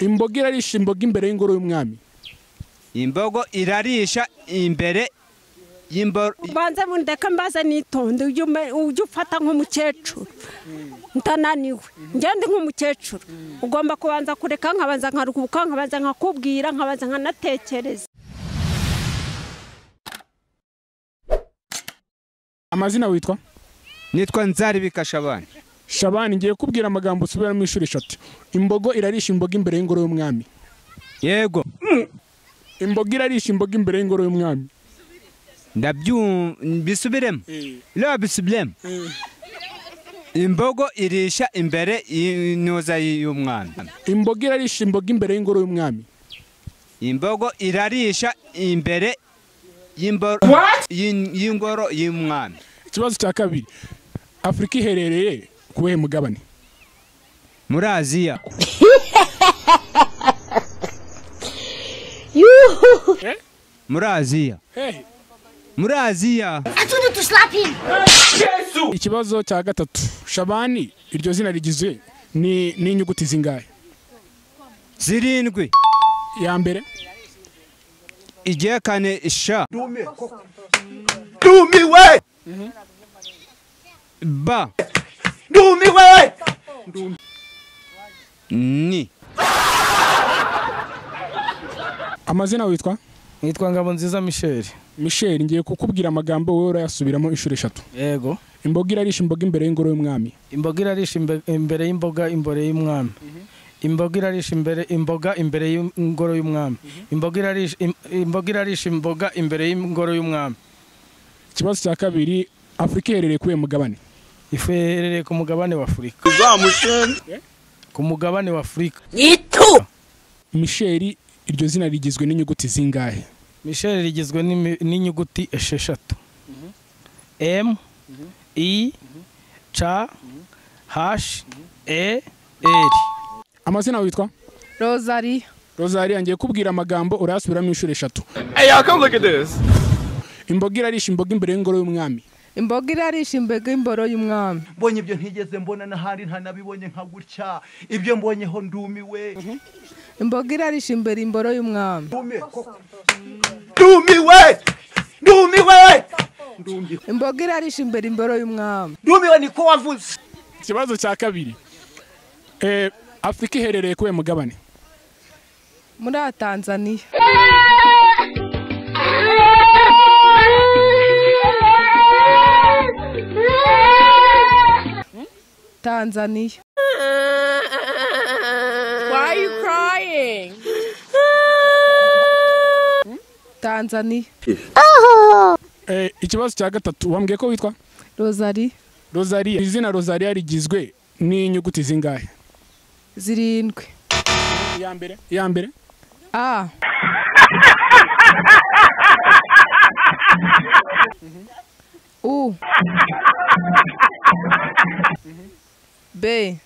imboga irarisha imboga imbere y'ingoro y'umwami imbogo irarisha imbere y'imboro banze mundeke mbaze nitonde ujye ume- ujye ufata nk'umukecuru ndananiwe ngende nk'umukecuru ugomba kubanza kureka nkabanza nkaruhuka nkabanza nkakubwira nkabanza nkanatekereza amazina witwa nitwa nzari bikashabana shabani ngiye kubwira amagambo usubiramo ishuri eshatu imbogo irarisha imboga imbere y'ingoro y'umwami yego imboga irarisha imboga imbere y'ingoro y'umwami ndabyumva bisubiremo la bisubiremo imbogo irisha imbere y'intuza y'umwana imboga irarisha imboga imbere y'ingoro y'umwami imbogo irarisha imbere y'imboro y'in- y'ingoro y'umwami ikibazo cya kabiri afurika iherereye ku buhe mugabane muri aziya muri aziya Hehe. muri aziya Attudu to slap him. ikibazo cya gatatu shabani iryo zina rigizwe ni n'inyuguti zingahe zirindwi ya mbere igiye kane sha ndumiwe ba ndumiwe ni amazina witwa nitwa ngabo nziza misheli michel ngiye kukubwira amagambo wowe urayasubiramo inshuro eshatu yego imboga irarisha imboga imbere y'ingoro y'umwami imboga irarisha imbe- imbere y'imboga imbere y'umwami imboga irarisha imbere imboga imbere y'ingoro y'umwami imboga irarisha im- imboga irarisha imboga imbere y'ingoro y'umwami ikibazo cya kabiri afurika iherereye ku buhe mugabane ifu iherereye ku mugabane wa afurika ku mugabane wa afurika michel iryo zina rigizwe n'inyuguti zingahe misheli rigizwe n'imi- n'inyuguti esheshatu m i c h e r amazina witwa rozari rosalie ngiye kubwira amagambo urayasubiramo inshuro eshatu hey y'all come look at this imboga irarisha imboga imbere y'ingoro y'umwami imboga irarisha imboga imboro y'umwami mbonye ibyo ntigeze mbona n'ahandi ntanabibonye nka gutya ibyo mbonyeho ndumiwe imboga irarisha imbere imboro y'umwami ndumiwe ndumiwe imboga irarisha imbere imboro y'umwami ndumiwe niko wavuze ikibazo cya kabiri Eh, afurika iherereye ku buhe mugabane muri tanzaniya tanzaniya tanzaniya Eh, ikibazo cya gatatu wambwiye ko witwa rozari rosalie izina rosalie rigizwe n'inyuguti zingahe zirindwi iya mbere iya mbere a u b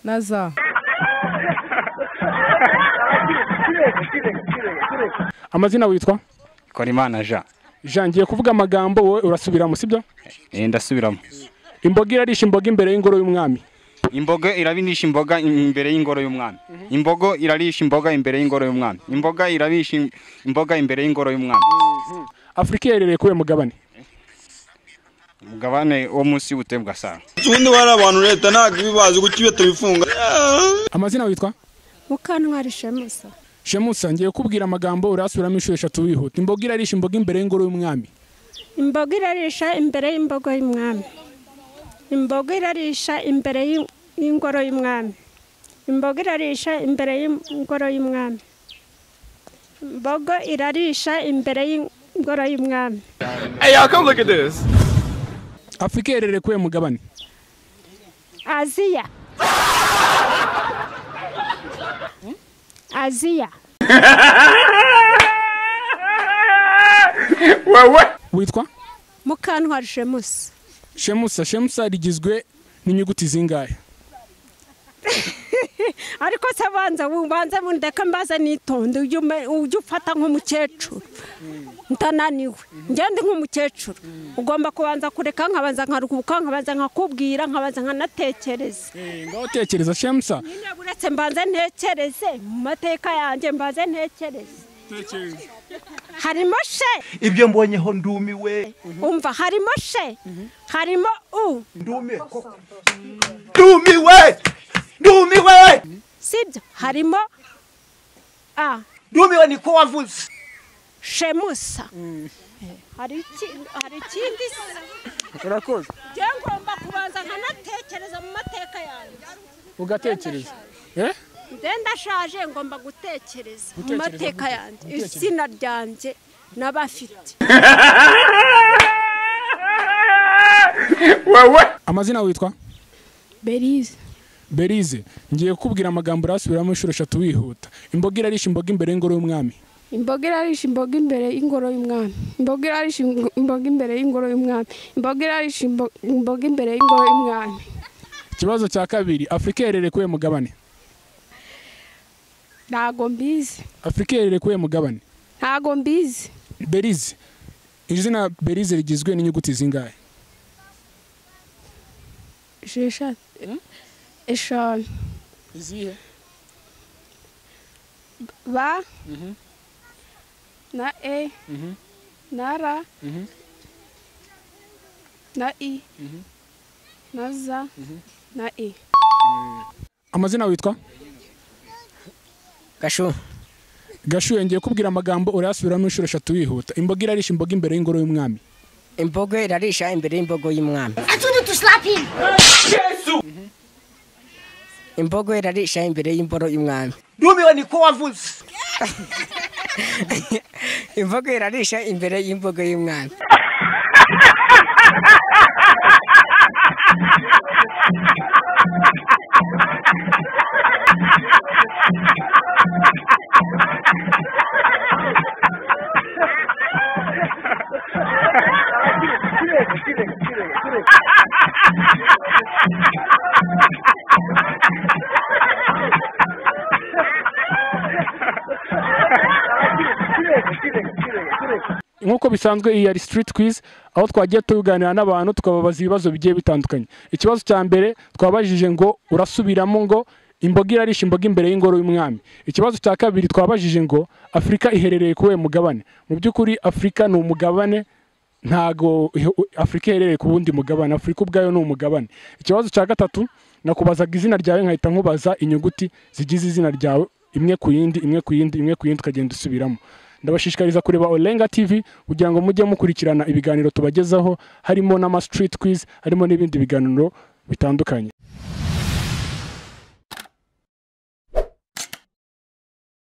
na za amazina witwa kora imana ja jean ngiye kuvuga amagambo wowe urasubiramo sibyo ndasubiramo imboga irarisha imboga imbere y'ingoro y'umwami imboga irabirisha imboga imbere y'ingoro y'umwami imbogo irarisha imboga imbere y'ingoro y'umwami imboga irarisha im- imboga imbere y'ingoro y'umwami afurika iherereye ku buhe mugabane umugabane wo munsi y'ubutembwa saa ubundi bari abantu leta ntabwo ibibazi kuki iyo tubifunga amazina witwa mukantwari shemusa shemusa ngiye kubwira amagambo urasubiramo inshuro eshatu wihuta imboga irarisha imboga imbere y'ingoro y'umwami imboga irarisha imbere y'imbogo y'umwami imboga irarisha imbere y'in- y'ingoro y'umwami imboga irarisha imbere y'ingoro y'umwami imbogo irarisha imbere y'ingoro y'umwami hey y'all come look at this afurika iherereye ku buhe mugabane aziya aziya witwa mukantwari shemusa shemusa shemusa rigizwe n'inyuguti zingahe ariko se banza ubanze mundeke mbaze nitonde ujye ume- ujye ufata nk'umukecuru ntananiwe ngende nk'umukecuru ugomba kubanza kureka nkabanza nkaruhuka nkabanza nkakubwira nkabanza nkanatekereza ngaho tekereza shemusa nyine buretse mbanze ntekereze mu mateka yanjye mbanze ntekereze harimo she ibyo mbonyeho ndumiwe umva harimo she harimo u ndumiwe koko. ndumiwe ndumiwe sibyo harimo a ndumiwe niko wavuze shemusa Eh, hari iki- hari ikindi se urakoze njye ngomba kubanza nkanatekereza mu mateka yanjye ugatekereza eh nde ndashaje ngomba gutekereza mu Gutekereza, mateka gute- yanjye gutekereza. izina ryanjye n'abafite amazina witwa berize berize ngiye kukubwira amagambo urasubiramo inshuro eshatu wihuta imboga irarisha imboga imbere y'ingoro y'umwami imboga irarisha imboga imbere y'ingoro y'umwami imboga irarisha imbo- imboga imbere y'ingoro y'umwami imboga irarisha imbo- imboga imbere y'ingoro y'umwami ikibazo cya kabiri afurika iherereye kuwe mugabane ntago mbizi afurika iherereye kuwe mugabane ntago mbizi berize izina berize rigizwe n'inyuguti zingahe esheshatu eshanu izihe ba na e na ra na i na za na e amazina witwa gashu gashuye ngiye kubwira amagambo urayasubiramo inshuro eshatu wihuta imboga irarisha imboga imbere y'ingoro y'umwami imbogo irarisha imbere y'imbogo y'umwami imbogo irarisha imbere y'imboro y'umwami ndumiwe niko wavuze imbogo irarisha imbere y'imbogo y'umwami nk'uko bisanzwe iyi yari street quiz aho twagiye tuganira n'abantu tukababaza ibibazo bigiye bitandukanye ikibazo cya mbere twabajije ngo urasubiramo ngo imboga irarisha imboga imbere y'ingoro y'umwami ikibazo cya kabiri twabajije ngo afurika iherereye kuwe mugabane mu by'ukuri afurika ni umugabane ntago afurika iherereye ku wundi mugabane afurika ubwayo ni umugabane ikibazo cya gatatu nakubazaga izina ryawe nkahita nkubaza inyuguti zigize izina ryawe imwe ku yindi imwe ku yindi imwe ku yindi ukagenda usubiramo ndabashishikariza kureba Olenga TV kugira ngo mujye mukurikirana ibiganiro tubagezaho harimo n'ama street quiz harimo n'ibindi biganiro bitandukanye